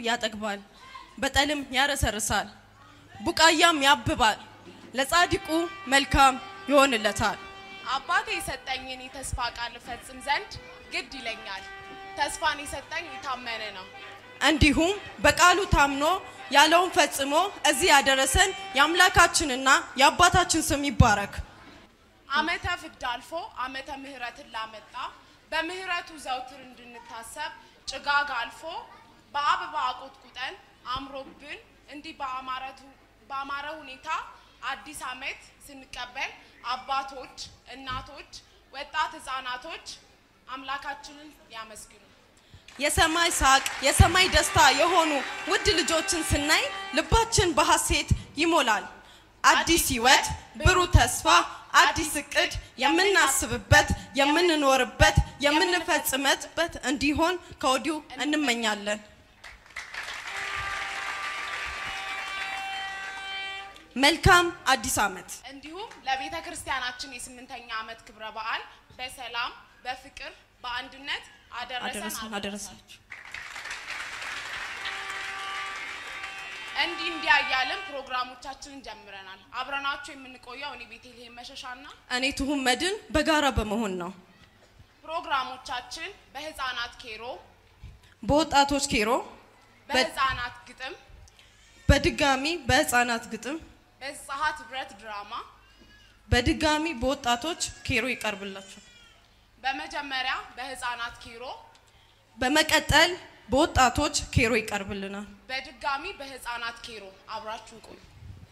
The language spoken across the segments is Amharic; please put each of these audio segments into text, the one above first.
ያጠግባል፣ በጠልም ያረሰርሳል፣ ቡቃያም ያብባል፣ ለጻድቁ መልካም ይሆንለታል። አባቴ የሰጠኝን የተስፋ ቃል እፈጽም ዘንድ ግድ ይለኛል። ተስፋን የሰጠኝ የታመነ ነው። እንዲሁም በቃሉ ታምኖ ያለውን ፈጽሞ እዚህ ያደረሰን የአምላካችንና የአባታችን ስም ይባረክ። ዓመተ ፍዳ አልፎ ዓመተ ምሕረትን ላመጣ በምሕረቱ ዘውትር እንድንታሰብ ጭጋግ አልፎ በአበባ አቆጥቁጠን አምሮብን እንዲህ በአማረቱ- በአማረ ሁኔታ አዲስ ዓመት ስንቀበል አባቶች፣ እናቶች፣ ወጣት ህፃናቶች አምላካችንን ያመስግኑ። የሰማይ ሳቅ የሰማይ ደስታ የሆኑ ውድ ልጆችን ስናይ ልባችን በሐሴት ይሞላል። አዲስ ህይወት፣ ብሩህ ተስፋ፣ አዲስ እቅድ የምናስብበት፣ የምንኖርበት፣ የምንፈጽምበት እንዲሆን ከወዲሁ እንመኛለን። መልካም አዲስ ዓመት። እንዲሁም ለቤተ ክርስቲያናችን የስምንተኛ ዓመት ክብረ በዓል በሰላም በፍቅር በአንድነት አደረሰን አደረሰን አደረሳችሁ። አደረሳችሁ። እንዲህ እንዲህ እያልን ፕሮግራሞቻችንን ጀምረናል። አብረናችሁ የምንቆየው እኔ ቤተልሔም መሸሻና እኔ ትሁን መድን በጋራ በመሆን ነው። ፕሮግራሞቻችን በህፃናት ኬሮ፣ በወጣቶች ኬሮ፣ በህፃናት ግጥም፣ በድጋሚ በህፃናት ግጥም፣ በፀሐት ህብረት ድራማ፣ በድጋሚ በወጣቶች ኬሮ ይቀርብላችኋል። በመጀመሪያ በህፃናት ኬሮ፣ በመቀጠል በወጣቶች ኬሮ ይቀርብልናል። በድጋሚ በህፃናት ኬሮ አብራችሁን ቆዩ።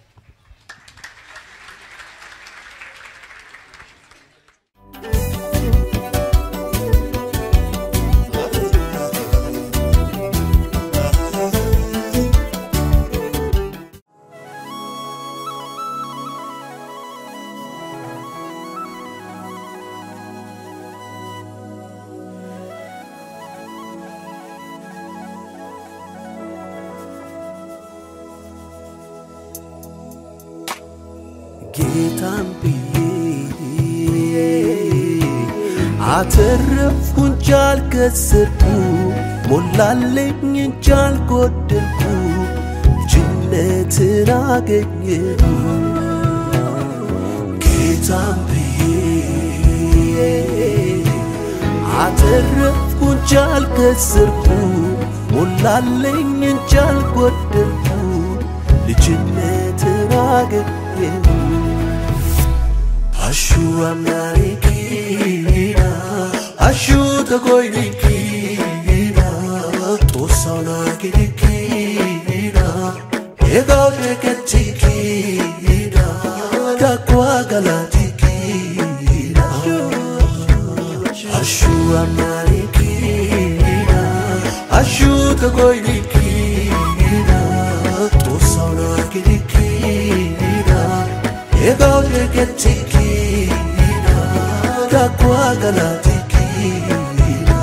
ጌታን ብዬ አተረፍኩ እንጂ አልከሰርኩ፣ ሞላለኝ እንጂ አልጎደልኩ፣ ልጅነትን አገኘሁ። ጌታን ብዬ አተረፍኩ እንጂ አልከሰርኩ፣ ሞላለኝ እንጂ አልጎደልኩ፣ ልጅነትን አገኘሁ። Ashu amnarikina Ashu tagoinikina Tosauna kirikina Egao teketikina Kakwa galatikina Ashu amnarikina Ashu tagoinikina Tosauna kirikina Egao teketikina Kakwa galatikina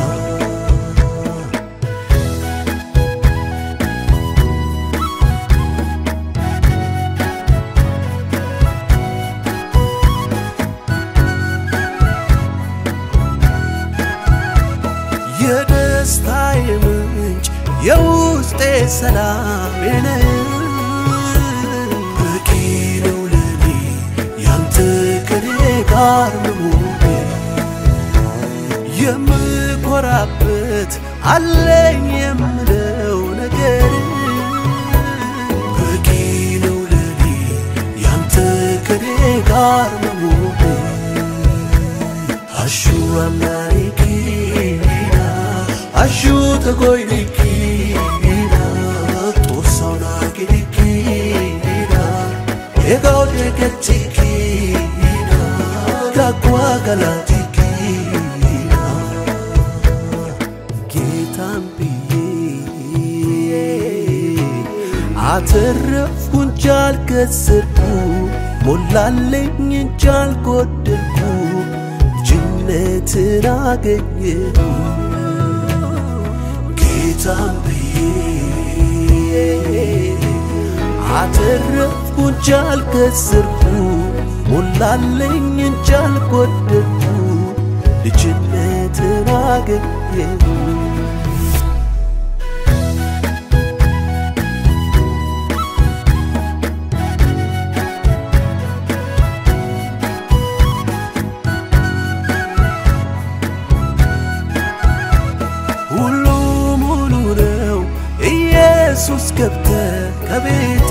የደስታዬ ምንጭ የውስጤ ሰላም ነህ በቂ ነው ለኔ ያንተ ከኔ ጋር መሆን የምኮራበት አለኝ የምለው ነገር በቂ ነው ለኔ ያንተ ከኔ ጋር መሆን አሹ አምናሪኪና አሹ ተጎይኒኪና ጦሳውና ጊኒኪና ኤጋው ደገቲኪና ጋጓ ገላቲኪና ጌታን ብዬ አተረፍኩ እንጂ አልከሰርኩ ሞላለኝ እንጂ አልጎደልኩ ልጅነትን አገኘሁ ጌታን ብዬ አተረፍኩ እንጂ አልከሰርኩ ሞላለኝ እንጂ አልጎደልኩ ልጅነትን አገኘሁ ኢየሱስ ገብተ ከቤቴ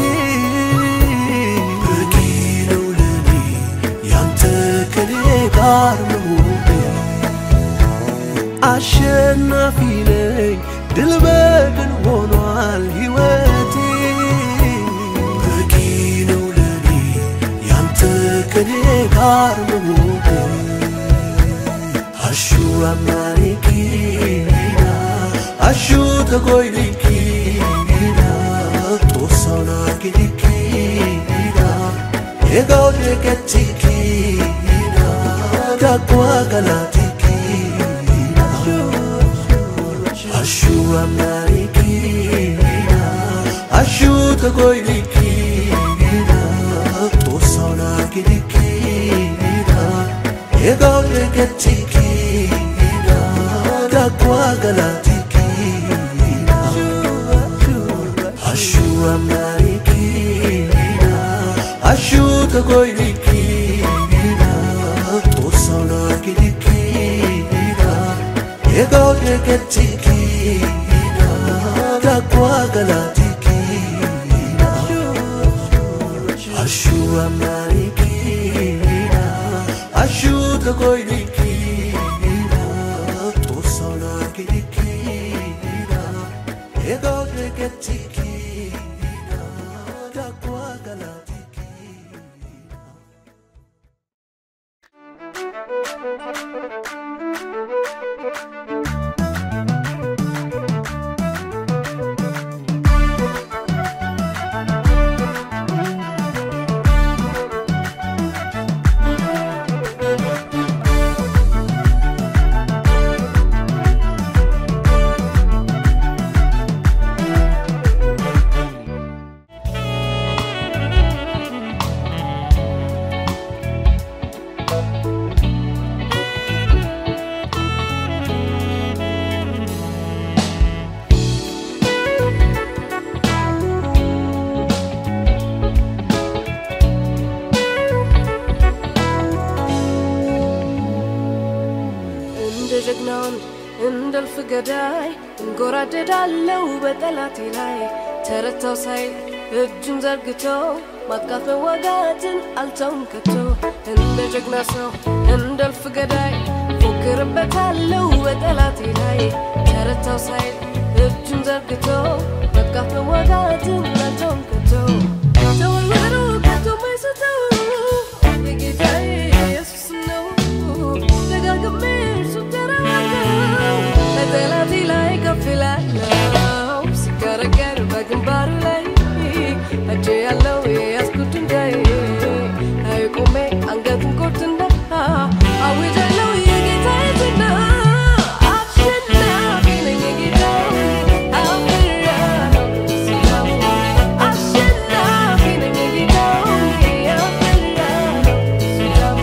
በቂ ነው ለኔ ያንተ ከኔ ጋር መሆኔ አሸናፊ ነኝ ድል በድል ሆኗል ሕይወቴ በቂ ነው ለኔ ያንተ ከኔ ጋር መሆኔ አሹ አማሪኪና አሹ ተጎይሊኪና ጦሳውና ጊሊኪና የጋውዴ ገቲኪና ዳጓ ገላቲኪና አሹ አማሪኪና አሹ ተጎይሊኪና ጦሳውና ጊሊኪና የጋውዴ ገቲኪና ዳጓ ገላቲኪና አሹ አማሪኪና አሹ ተጎይሊኪና ጦሳውና ጊሊኪና የጋውዴ ገቲኪና ዳጓ ገላቲኪና አሹ አማሪኪና አሹ ተጎይሊኪና ጦሳውና ጊሊኪና የጋውዴ ገቲኪና ዳጓ ገላቲኪና እንደ ጀግና ወንድ እንደ እልፍ ገዳይ እንጎራደዳለው በጠላቴ ላይ ተረታው ሳይል እጁን ዘርግቶ ማጥቃት መዋጋትን አልተውም ከቶ እንደ ጀግና ሰው እንደ እልፍ ገዳይ ፎክርበታለው በጠላቴ ላይ ተረታው ሳይል እጁን ዘርግቶ ማጥቃት መዋጋትን አልተውም ከቶ ተወርወሩ ከቶ ማይስተው የጌታዬ ኢየሱስ ነው ደጋግሜ እርሱ ተራራለው በጠላቴ ላይ ከፍ እላለሁ ሲገረገር በግንባሩ ላይ እጄ ያለው የያዝኩት ድንጋይ ላይ ቆሜ አንገቱን ቆርጥና አውጃለሁ የጌታዬ ዝና አሸናፊ ነኝ የጌታው አፍራለሁ ሲያሙ አሸናፊ ነኝ የጌታው አፍራለሁ ሲያሙ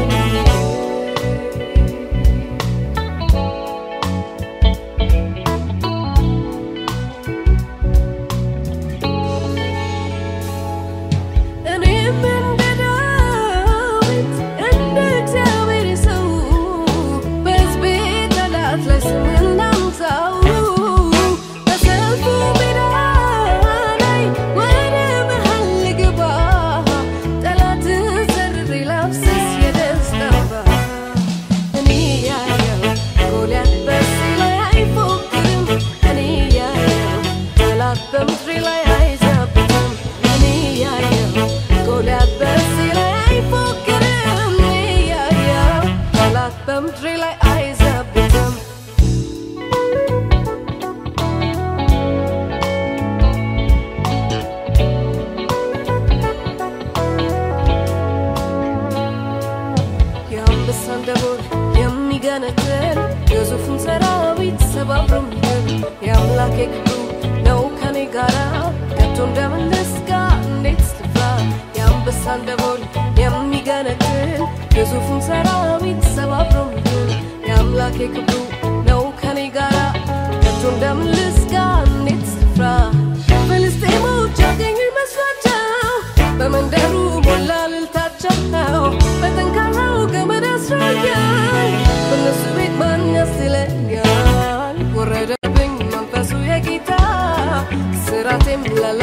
እኔም እንደ ዳዊት እንደ እግዚአብሔር ሰው በሕዝቤ ጠላት ላይ ስምን ላንሳው በሰልፉ ሜዳ ላይ ወደ መሃል ልግባ ጠላትን ዘርሬ ላፍስስ የደስታ እንባ እኔ ያየው ጎልያድ በእርሱ ላይ አይፎክርም እኔ ያየው ጠላት በምድሬ ላይ አይዘብትም እኔ ያየው ጎልያድ በእርሱ ላይ አይፎክርም እኔ ያየው ጠላት በምድሬ ላይ አይዘብትም የአንበሳን ደቦል የሚገነጥል ግዙፉን ሰራዊት ሰባብሮ የሚገል የአምላኬ ክብሩ ነው ከኔ ጋራ ከቶ እንደምን ልስጋ እንዴት ልፍራ የአንበሳን ደቦል የሚገነጥል ግዙፉን ሰራዊት ሰባብሮ የሚገል የአምላኬ ክብሩ ነው ከኔ ጋራ ከቶ እንደምን ልስጋ እንዴት ልፍራ ፍልስጤሞች ያገኙኝ መስሏቸው በመንደሩ ሞላ ልልታቸው በጠንካራው ገመድ አስሮኛል በእነሱ ቤት ማን ያስለኛል ወረደብኝ መንፈሱ የጌታ ስራቴም ላላ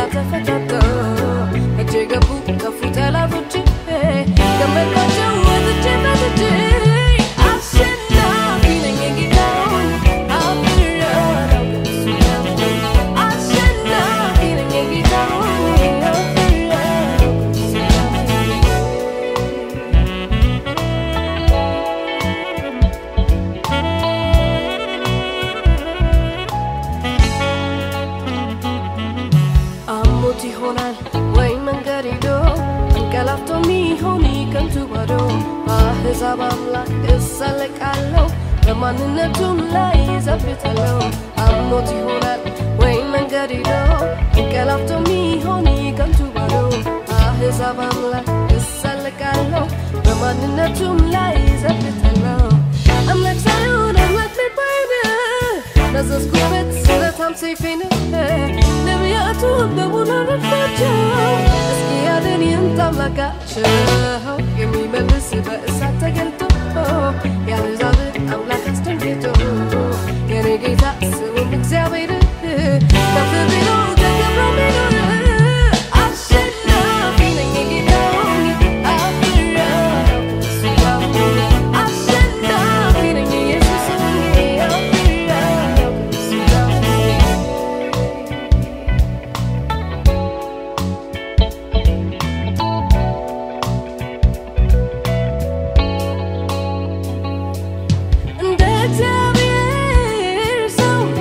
ይሆናል ወይ መንገድ ሄዶ አንቀላፍቶ ሚሆን ከንቱ ባዶ በአሕዛብ አምላክ እሳለቃለሁ በማንነቱም ላይ ዘብታለሁ አምኖት ይሆናል ወይ መንገድ ሄዶ አንቀላፍቶ ሚሆን ከንቱ ባዶ በአሕዛብ አምላክ እሳለቃለሁ በማንነቱም ላይ ዘብታለሁ አምላክ ሳይሆን አምላክ ሊባል ነዘዝኩበት ስለታም ሰይፌን ነቢያቱን በሙሉ ረድፋቸው እስኪ ያድን ይህን አምላካቸው የሚመልስ በእሳት ተገልጦ የአሕዛብን አምላክ አስደንግጦ የኔ ጌታ ስሙም እግዚአብሔር ከፍ ብሎ ተከብሮ ሚኖር አሸናፊ ነኝ ጌታ አፍራለሁ እሱ ያምነኝ አሸናፊ ነኝ ኢየሱስ አፍራለሁ እሱ ያምነኝ እንደ እግዚአብሔር ሰው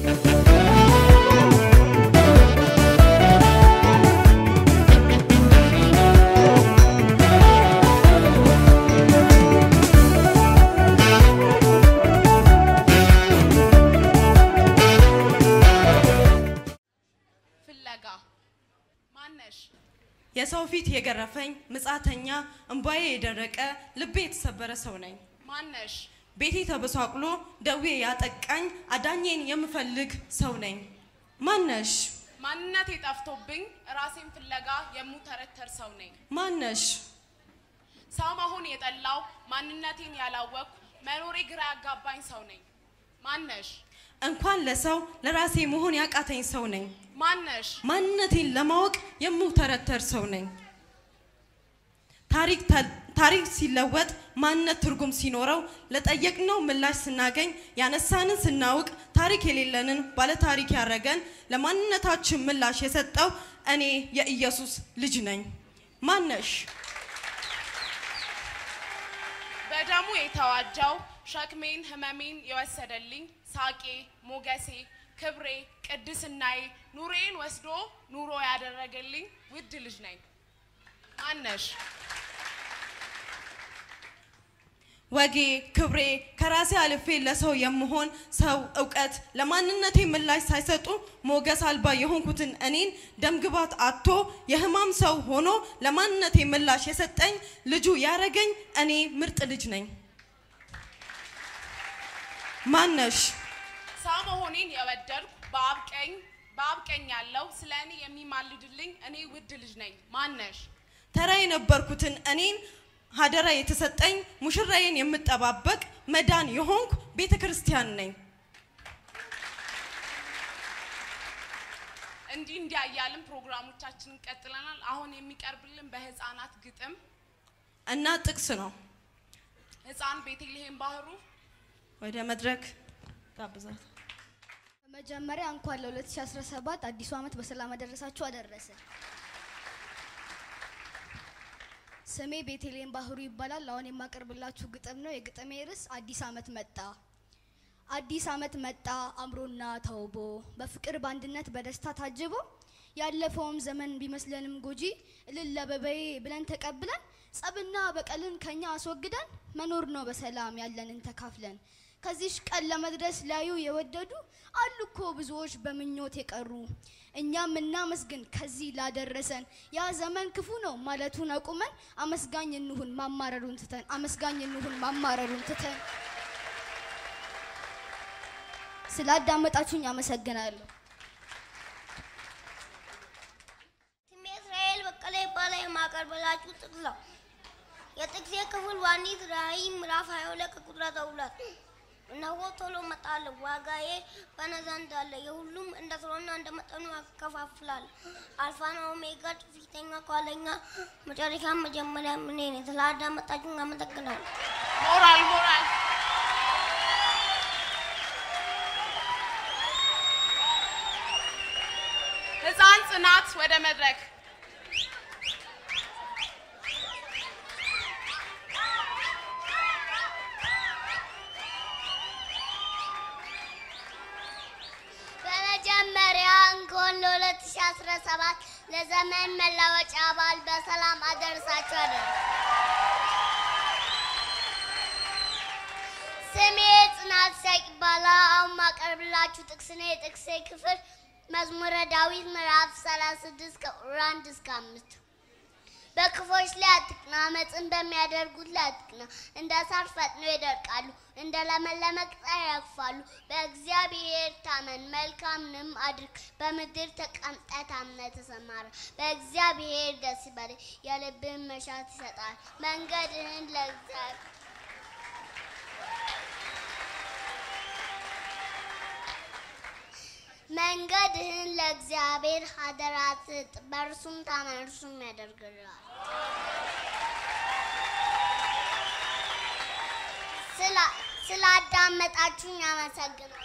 ፍለጋ ማነሽ? የሰው ፊት የገረፈኝ ምጻተኛ እንባዬ የደረቀ ልቤ የተሰበረ ሰው ነኝ። ማነሽ? ቤቴ ተበሳቅሎ ደዌ ያጠቃኝ አዳኜን የምፈልግ ሰው ነኝ። ማነሽ? ማንነቴ ጠፍቶብኝ ራሴን ፍለጋ የምተረተር ሰው ነኝ። ማነሽ? ሰው መሆን የጠላው ማንነቴን ያላወቅኩ መኖሬ ግራ ያጋባኝ ሰው ነኝ። ማነሽ? እንኳን ለሰው ለራሴ መሆን ያቃተኝ ሰው ነኝ። ማነሽ? ማንነቴን ለማወቅ የምውተረተር ሰው ነኝ። ታሪክ ተ- ታሪክ ሲለወጥ ማንነት ትርጉም ሲኖረው ለጠየቅነው ምላሽ ስናገኝ ያነሳንን ስናውቅ ታሪክ የሌለንን ባለታሪክ ያረገን ለማንነታችን ምላሽ የሰጠው እኔ የኢየሱስ ልጅ ነኝ። ማነሽ? በደሙ የተዋጀው ሸክሜን ህመሜን የወሰደልኝ ሳቄ ሞገሴ ክብሬ ቅድስናዬ ኑሬን ወስዶ ኑሮ ያደረገልኝ ውድ ልጅ ነኝ። ማነሽ? ወጌ ክብሬ ከራሴ አልፌ ለሰው የምሆን ሰው እውቀት ለማንነቴ ምላሽ ሳይሰጡ ሞገስ አልባ የሆንኩትን እኔን ደምግባት አጥቶ የህማም ሰው ሆኖ ለማንነቴ ምላሽ የሰጠኝ ልጁ ያረገኝ እኔ ምርጥ ልጅ ነኝ። ማነሽ? ሰው መሆኔን የወደድኩ በአብ ቀኝ በአብ ቀኝ ያለው ስለ እኔ የሚማልድልኝ እኔ ውድ ልጅ ነኝ። ማነሽ? ተራ የነበርኩትን እኔን ሀደራ የተሰጠኝ ሙሽራዬን የምጠባበቅ መዳን የሆንኩ ቤተ ክርስቲያን ነኝ። እንዲህ እንዲህ እያልን ፕሮግራሞቻችንን ቀጥለናል። አሁን የሚቀርብልን በህፃናት ግጥም እና ጥቅስ ነው። ህፃን ቤተልሔም ባህሩ ወደ መድረክ ጋብዛት። በመጀመሪያ እንኳን ለ2017 አዲሱ ዓመት በሰላም አደረሳችሁ አደረሰ። ስሜ ቤተልሔም ባህሩ ይባላል። አሁን የማቀርብላችሁ ግጥም ነው። የግጥሜ ርዕስ አዲስ ዓመት መጣ። አዲስ ዓመት መጣ አምሮና ተውቦ በፍቅር በአንድነት በደስታ ታጅቦ ያለፈውም ዘመን ቢመስለንም ጎጂ እልል አበባዬ ብለን ተቀብለን ጸብና በቀልን ከኛ አስወግደን መኖር ነው በሰላም ያለንን ተካፍለን ከዚሽ ቀን ለመድረስ ላዩ የወደዱ አሉ እኮ ብዙዎች በምኞት የቀሩ እኛም እናመስግን ከዚህ ላደረሰን ያ ዘመን ክፉ ነው ማለቱን አቁመን አመስጋኝ እንሁን ማማረሩን ትተን አመስጋኝ እንሁን ማማረሩን ትተን ስላዳመጣችሁኝ አመሰግናለሁ። ስሜ እስራኤል በቀለ ይባላል። የማቀርብላችሁ ጥቅስ ነው። የጥቅሴ ክፍል ዋኒት ራእይ ምዕራፍ 22 ከቁጥር 12 እነሆ ቶሎ እመጣለሁ፣ ዋጋዬ በእኔ ዘንድ አለ፣ የሁሉም እንደ ስራውና እንደ መጠኑ ያከፋፍላል። አልፋና ኦሜጋ፣ ፊተኛ ከኋለኛ፣ መጨረሻ መጀመሪያ እኔ ነኝ። ስላዳመጣችሁኝ አመሰግናለሁ። ሞራል ሞራል ህፃን ጽናት ወደ መድረክ በመጀመሪያ እንኳን ለ2017 ለዘመን መለወጫ በዓል በሰላም አደረሳችሁ አደረ። ስሜ ጽናት ሳቅ ይባላል። አሁን ማቀርብላችሁ ጥቅስ ነው። የጥቅሴ ክፍል መዝሙረ ዳዊት ምዕራፍ 36 ከቁጥር 1 እስከ 5 በክፎች ላይ አትቅና፣ አመፅን በሚያደርጉት ላይ አትቅና። እንደ ሳር ፈጥነው ይደርቃሉ፣ እንደ ለመለመ ቅጠል ያርፋሉ። በእግዚአብሔር ታመን፣ መልካምንም አድርግ። በምድር ተቀምጠህ ታምነህ ተሰማራ። በእግዚአብሔር ደስ ይበልህ፣ የልብህን መሻት ይሰጣል። መንገድህን ለእግዚአብሔር መንገድህን ለእግዚአብሔር አደራ ስጥ፣ በእርሱም ታመን፣ እርሱም ያደርግልሃል። ስላ- ስላዳመጣችሁኝ አመሰግናለሁ።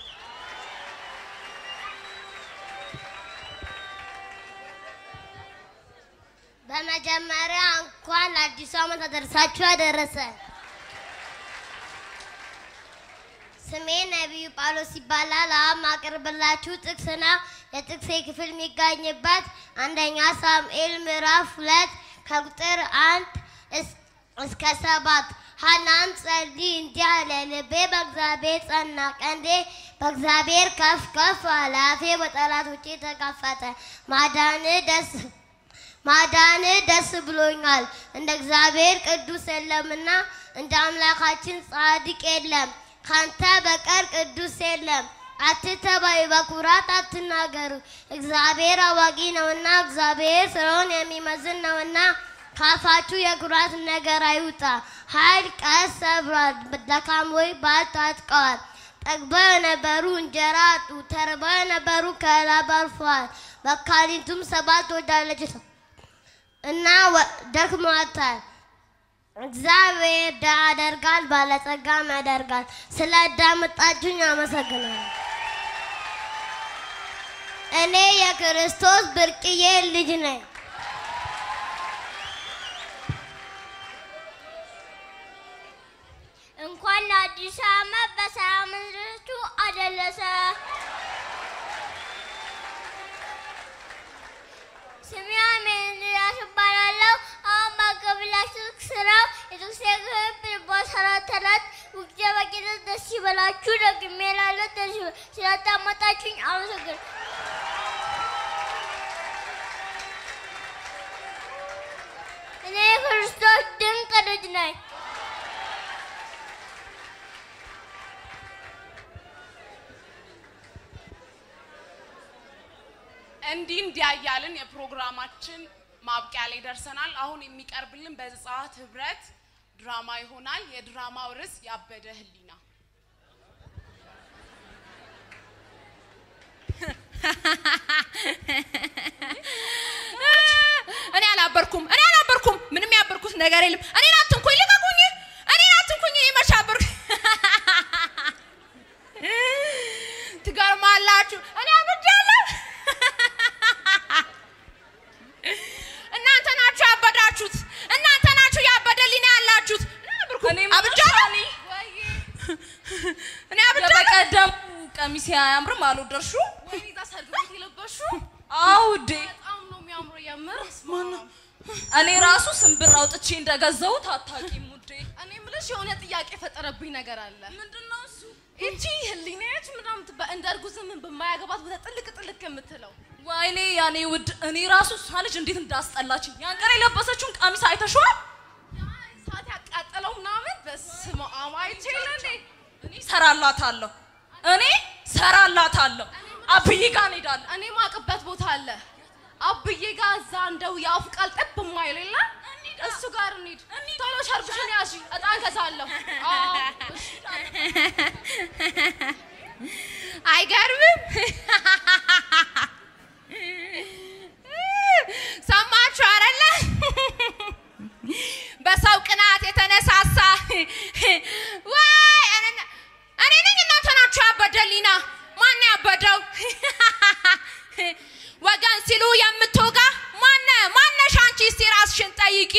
በመጀመሪያ እንኳን ለአዲሱ ዓመት አደረሳችሁ ያደረሰ ስሜ ነቢዩ ጳውሎስ ይባላል። አሁን ማቀርብላችሁ ጥቅስ ነው። የጥቅሴ ክፍል የሚገኝበት አንደኛ ሳሙኤል ምዕራፍ ሁለት ከቁጥር አንድ እስ- እስከ ሰባት ሐናም ጸልይ እንዲህ አለ፣ ልቤ በእግዚአብሔር ጸና፣ ቀንዴ በእግዚአብሔር ከፍ ከፍ አለ። አፌ በጠላቶቼ ተከፈተ። ማዳን ደስ ማዳን ደስ ብሎኛል። እንደ እግዚአብሔር ቅዱስ የለምና እንደ አምላካችን ጻድቅ የለም። ካንተ በቀር ቅዱስ የለም። አትተባዩ፣ በኩራት አትናገሩ። እግዚአብሔር አዋቂ ነውና፣ እግዚአብሔር ስራውን የሚመዝን ነውና ካፋችሁ የኩራት ነገር አይውጣ። ኃይል ቀስ ሰብሯል፣ ደካሞች ባል ታጥቀዋል። ጠግበው የነበሩ እንጀራ አጡ፣ ተርበው የነበሩ ከላብ አልፈዋል። መካኒቱም ሰባት ወዳለች እና ወ- ደክሟታል። እግዚአብሔር ድሀ ያደርጋል፣ ባለጸጋም ያደርጋል። ስለ አዳመጣችሁኝ አመሰግናለሁ። እኔ የክርስቶስ ብርቅዬ ልጅ ነኝ። እንኳን ለአዲስ ዓመት በሰላም ምድርቱ አደረሰ። ስሜ አሜንያስ እባላለሁ። አሁን ማቀብላችሁ ስራው የጥቅስ ክፍል በአስራት አራት ውጊያ በጌታ ደስ ይበላችሁ። ደግሜ እላለሁ ደስ ይበ- ስላዳመጣችሁኝ አመሰግናለሁ። እኔ የክርስቶስ ድንቅ ልጅ ነኝ። እንዲህ እንዲያያልን የፕሮግራማችን ማብቂያ ላይ ደርሰናል። አሁን የሚቀርብልን በዘጸአት ህብረት ድራማ ይሆናል። የድራማው ርዕስ ያበደ ህሊና። እኔ አላበርኩም፣ እኔ አላበርኩም። ምንም ያበርኩት ነገር የለም። እኔን አትንኩኝ፣ ልቀቁኝ፣ እኔን አትንኩኝ። እኔ መች አበርኩ? ትገርማላችሁ። እኔ አብጃለሁ። እናንተ ናችሁ ያበዳችሁት። እናንተ ናችሁ ያበደ ሊና ያላችሁት። እኔ አላበርኩም። እኔ አብጃለሁ። እኔ አብጃለሁ። የበቀደም ቀሚስ አያምርም አልወደድሽው? ወይኔ እዛ ሰርግ ቤት የለበሽው አዎ ውዴ። በጣም ነው የሚያምረው። የምር እኔ ራሱ ስንብር አውጥቼ እንደገዛሁት አታውቂም ውዴ። እኔ የምልሽ የሆነ ጥያቄ የፈጠረብኝ ነገር አለ። ምንድነው እሱ? ይቺ ህሊናች ምናምን ትባ- እንደ እርጉዝ ምን በማያገባት ቦታ ጥልቅ ጥልቅ የምትለው ወይኔ ያኔ ውድ እኔ ራሱ እሷ ልጅ እንዴት እንዳስጠላችኝ። ያን ቀን የለበሰችውን ቀሚስ አይተሽዋል? ሰዓት ያቃጠለው ምናምን በስመ አብ አይቼ የለ እንዴ? እኔ ሰራላታለሁ፣ እኔ ሰራላታለሁ። አብይ ጋር እንሄዳለን። እኔ ማቅበት ቦታ አለ አብዬ ጋር እዛ እንደው የአፉ ቃል ጠብ የማይል የለ እሱ ጋር እንሂድ። ቶሎ ሸርብሽን ያዥ፣ እጣን ገዛለሁ። አዎ፣ እሺ። አይገርምም? ሰማችሁ አይደለ? በሰው ቅናት የተነሳሳ ወይ እኔ- እኔ ነኝ እናንተ ናችሁ ያበደሊና ማን ያበደው ወገን ሲሉ የምትወጋ ማነ ማነሽ አንቺ እስቲ ራስሽን ጠይቂ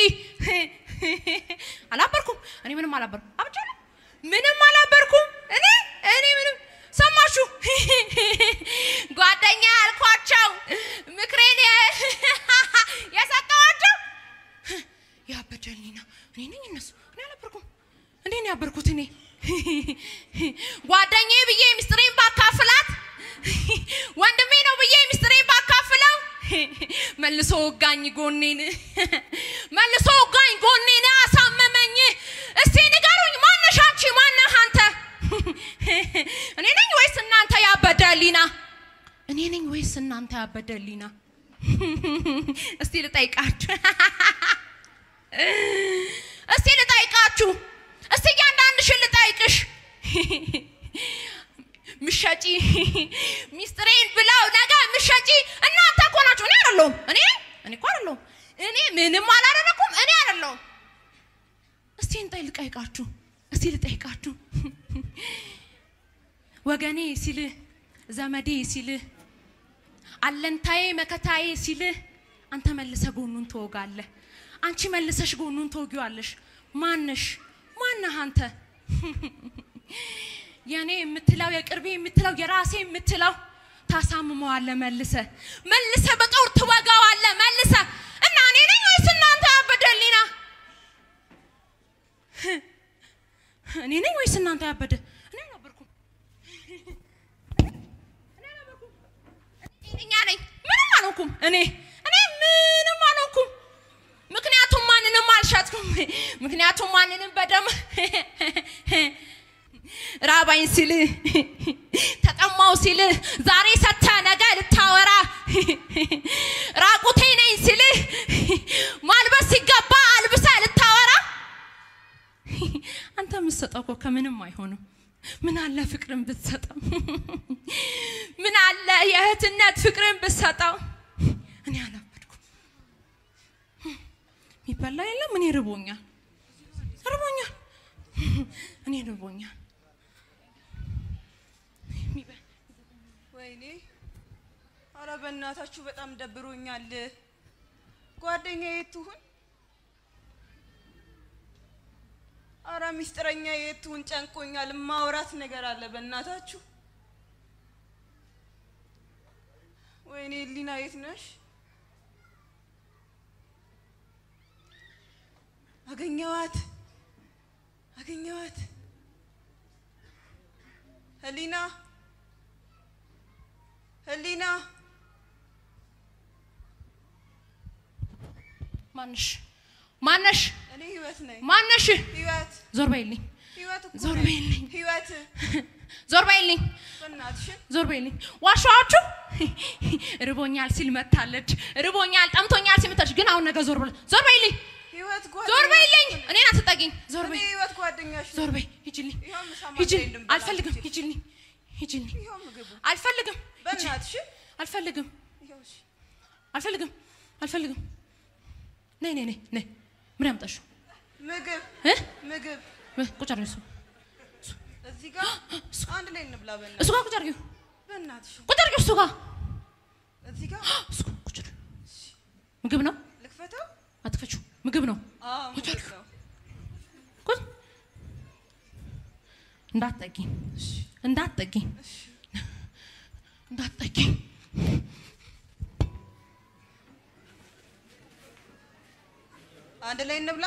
አላበርኩም እኔ ምንም አላበርኩም አብቻለሁ ምንም አላበርኩም እኔ እኔ ምንም ሰማችሁ ጓደኛ ያልኳቸው ምክሬን የ- የሰጠኋቸው ያበደልኝ ነው እኔ ነኝ እነሱ እኔ አላበርኩም እንዴ ነው ያበርኩት እኔ ጓደኛዬ ብዬ ሚስጥሬን ባካፍላት ወንድሜ ነው ብዬ ሚስጥሬን ባካፍለው መልሶ ወጋኝ ጎኔን መልሶ ወጋኝ ጎኔን አሳመመኝ እስቲ ንገሩኝ ማነሽ አንቺ ማነህ አንተ እኔ ነኝ ወይስ እናንተ ያበደሊና እኔ ነኝ ወይስ እናንተ ያበደሊና እስቲ ልጠይቃችሁ እስቲ ልጠይቃችሁ እስቲ እያንዳንድሽን ልጠይቅሽ ምሸጪ ሚስጥሬን ብለው ነገ ምሸጪ እናንተ እኮ ናችሁ እኔ አይደለሁም እኔ እኔ እኮ አይደለሁም እኔ ምንም አላደረኩም እኔ አይደለሁም እስቲ እንጠይ ልጠይቃችሁ እስቲ ልጠይቃችሁ ወገኔ ሲልህ ዘመዴ ሲልህ አለንታዬ መከታዬ ሲልህ አንተ መልሰ ጎኑን ትወጋለህ አንቺ መልሰሽ ጎኑን ትወጊዋለሽ ማነሽ ማነህ አንተ የኔ የምትለው የቅርቤ የምትለው የራሴ የምትለው ታሳምመዋለ መልሰ መልሰ በጦር ትወጋዋለ መልሰ እና እኔ ነኝ ወይስ እናንተ ያበደ ህሊና እኔ ነኝ ወይስ እናንተ ያበደ እኔ ነበርኩም እኔ ነበርኩም እኛ ነኝ ምንም አልሆንኩም እኔ እኔ ምንም አልሆንኩም ምክንያቱም ማንንም አልሻጥኩም ምክንያቱም ማንንም በደም ራባኝ ሲል ተጠማው ሲል ዛሬ ሰተ ነገ ልታወራ ራቁቴ ነኝ ሲል ማልበስ ሲገባ አልብሰ ልታወራ አንተ የምትሰጠው እኮ ከምንም አይሆንም ምን አለ ፍቅርን ብትሰጠው ምን አለ የእህትነት ፍቅርን ብትሰጠው እኔ አላበድኩም የሚበላ የለም እኔ ርቦኛል ርቦኛል እኔ ርቦኛል ወይኔ አረ በእናታችሁ በጣም ደብሮኛል። ጓደኛ የትሁን? አረ ሚስጥረኛ የትሁን? ጨንቆኛል። ማውራት ነገር አለ በእናታችሁ። ወይኔ ሊና የት ነሽ? አገኘዋት አገኘዋት። ህሊና ህሊና ማነሽ ማነሽ እኔ ህይወት ነኝ። ማነሽ ህይወት ዞር በይልኝ ህይወት እኮ ዞር ነኝ። በይልኝ ህይወት ዞር በይልኝ በእናትሽን ዞር በይልኝ ዋሻችሁ ርቦኛል ሲል መታለች ርቦኛል ጠምቶኛል ሲል መታለች ግን አሁን ነገ ዞር በል ዞር በይልኝ ህይወት ዞር ጓደኛሽ በይልኝ እኮ ነኝ። እኔን አትጠጊኝ ዞር እኔ በይ ህይወት ጓደኛሽ ነኝ። ዞር በይ ሂጂልኝ ይኸው ምሳማ ሂጂልኝ የለም በላ አልፈልግም ሂጂ። ሂጂልኝ ሂጂልኝ ይኸው ምግቡ አልፈልግም ሂጂ። በእናትሽን አልፈልግም ይኸው እሺ። አልፈልግም አልፈልግም ነይ ነይ ነይ ነይ ምን ያምጣሽው ምግብ እ ምግብ እ፣ ቁጭ አድርጊው እሱ እዚህ ጋር አንድ ላይ እንብላ በእናትሽ እሱ ጋር ቁጭ አድርጊው በእናትሽ ቁጭ አድርጊው እሱ ጋር እዚህ ጋር እሱ ጋር ቁጭ አድርጊው ምግብ ነው ልክፈተው አትክፈችው ምግብ ነው አዎ ቁጭ ምግብ አድርጊው ነው ቁጭ እንዳትጠጊኝ እንዳትጠጊኝ እንዳትጠጊኝ አንድ ላይ እንብላ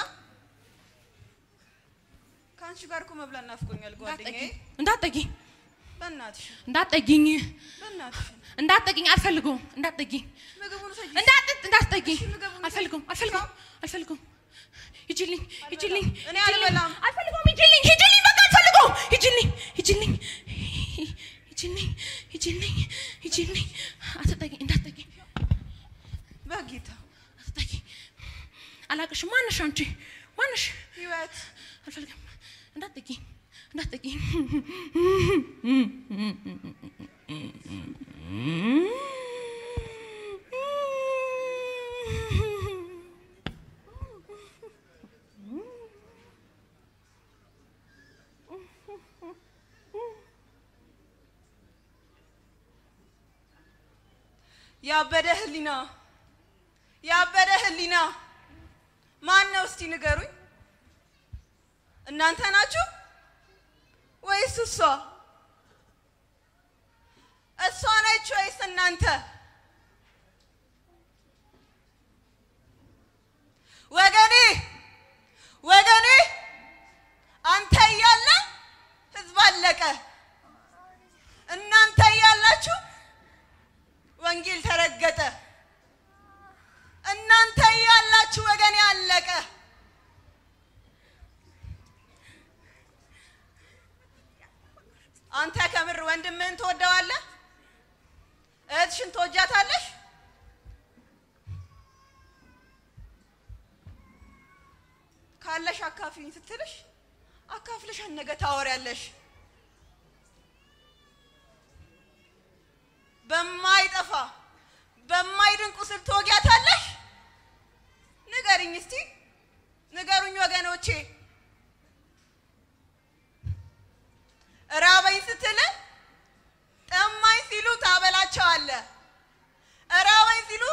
ከአንቺ ጋር እኮ መብላት ናፍቆኛል ጓደኛዬ እንዳትጠጊኝ በእናትሽ እንዳትጠጊኝ በእናትሽ እንዳትጠጊኝ አልፈልገውም እንዳትጠጊኝ ምግቡን ውሰጂ እንዳት እንዳትጠጊኝ እሺ፣ ምግቡን አልፈልገውም አልፈልገውም አልፈልገውም ሂጂልኝ ሂጂልኝ እኔ ሂጂልኝ። አልበላም። አልፈልገውም ሂጂልኝ ሂጂልኝ በቃ አልፈልገውም ሂጂልኝ ሂጂልኝ ሂጂልኝ ሂጂልኝ ሂጂልኝ አትጠጊኝ እንዳትጠጊኝ በጌታ አትጠጊኝ አላቅሽም ማነሽ አንቺ ማነሽ ህይወት አልፈልግም እንዳትጠጊኝ እንዳትጠጊኝ ያበደ ህሊና ያበደ ህሊና ማን ነው እስቲ ንገሩኝ እናንተ ናችሁ ወይስ እሷ እሷ ነች ወይስ እናንተ ወገኔ ወገኔ አንተ እያለ ህዝብ አለቀ እናንተ እያላችሁ ወንጌል ተረገጠ እናንተ እያላችሁ ወገኔ አለቀ አንተ ከምር ወንድምህን ትወደዋለህ እህትሽን ትወጃታለሽ ካለሽ አካፍኝ ስትልሽ አካፍልሽ ነገ ታወሪያለሽ በማይጠፋ በማይድን ቁስል ትወጊያታለሽ ንገርኝ እስቲ ንገሩኝ ወገኖቼ ራበኝ ስትል ጠማኝ ሲሉ ታበላቸዋለህ ራበኝ ሲሉ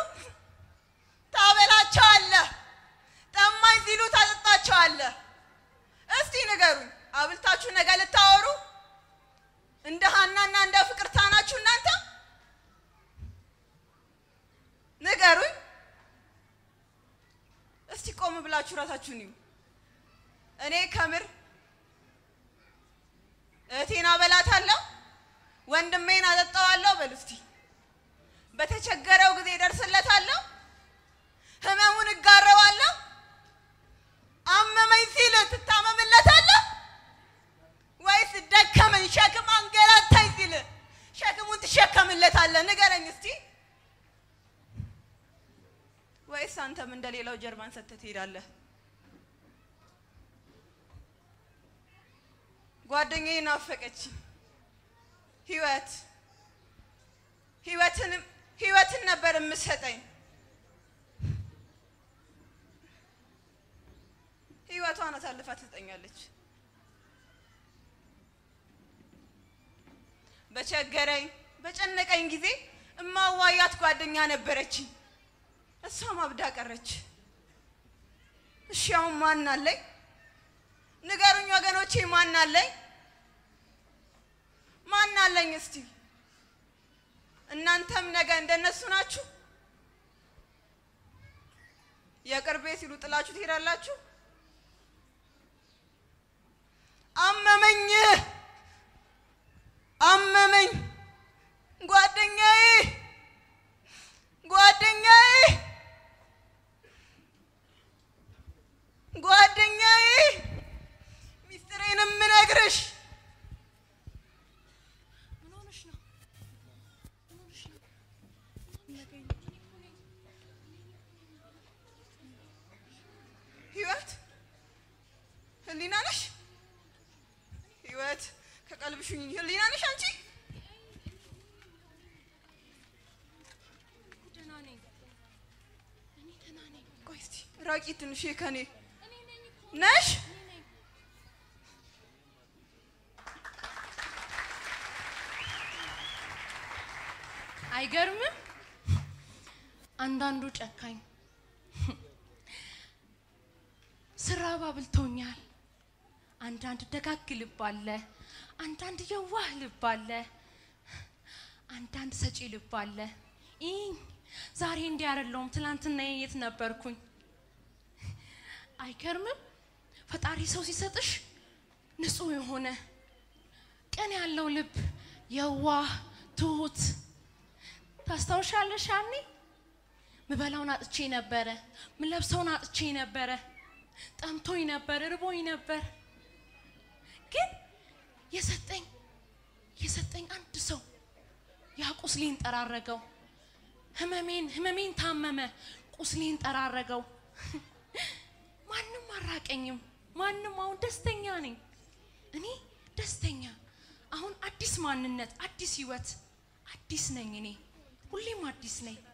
ታበላቸዋለህ ጠማኝ ሲሉ ታጠጣቸዋለህ እስቲ ንገሩኝ አብልታችሁ ነገ ልታወሩ ሀናና እንደ ፍቅርታ ናችሁ እናንተ? ንገሩኝ እስቲ ቆም ብላችሁ ራሳችሁን እዩ። እኔ ከምር እህቴን አበላታለሁ፣ ወንድሜን አጠጣዋለሁ። በሉ እስቲ በተቸገረው ጊዜ ደርስለታለሁ፣ ህመሙን እጋረዋለሁ። አመመኝ ሲል ትታመምለታለህ ወይስ ደከመኝ ሸክም አንገላታኝ ሲል ሸክሙን ትሸከምለታለህ? ንገረኝ እስቲ። ወይስ አንተም እንደሌላው ጀርባን ሰጥተህ ትሄዳለህ? ጓደኛዬ ናፈቀች። ህይወት ህይወትን ህይወትን ነበር የምሰጠኝ። ህይወቷን አሳልፋ ትሰጠኛለች። በቸገረኝ በጨነቀኝ ጊዜ እማዋያት ጓደኛ ነበረችኝ። እሷም አብዳ ቀረች። እሺ አሁን ማን አለኝ? ንገሩኝ ወገኖቼ፣ ማን አለኝ? ማን አለኝ? እስቲ እናንተም ነገ እንደነሱ ናችሁ? የቅርቤ ሲሉ ጥላችሁ ትሄዳላችሁ? አመመኝ አመመኝ ጓደኛዬ ጓደኛዬ ጓደኛዬ ሚስጥሬን የምነግርሽ ምን ሆነሽ ነው? ምን ሆነሽ ነው? ህይወት ህሊና ነሽ ህይወት ከቀልብሽኝ ህሊና ነሽ አንቺ ደህና ነኝ። እኔ ደህና ነኝ። ቆይ እስቲ ራቂ ትንሽ ከኔ ነሽ አይገርምም? አንዳንዱ ጨካኝ ስራባ ብልቶኛል። አንዳንድ ደጋግ ልብ አለ፣ አንዳንድ የዋህ ልብ አለ፣ አንዳንድ ሰጪ ልብ አለ። ይህ ዛሬ እንዲህ አይደለሁም፣ ትናንትና የት ነበርኩኝ? አይገርምም? ፈጣሪ ሰው ሲሰጥሽ ንጹህ የሆነ ቅን ያለው ልብ የዋህ ትሁት ታስታውሻለሽ? ያኔ ምበላውን አጥቼ ነበረ፣ ምለብሰውን አጥቼ ነበረ፣ ጠምቶኝ ነበር፣ ርቦኝ ነበር። ግን የሰጠኝ የሰጠኝ አንድ ሰው ያ ቁስሌን ጠራረገው። ህመሜን ህመሜን ታመመ፣ ቁስሌን ጠራረገው። ማንም አራቀኝም፣ ማንም አሁን ደስተኛ ነኝ። እኔ ደስተኛ አሁን አዲስ ማንነት፣ አዲስ ህይወት፣ አዲስ ነኝ እኔ ሁሌም አዲስ ነኝ።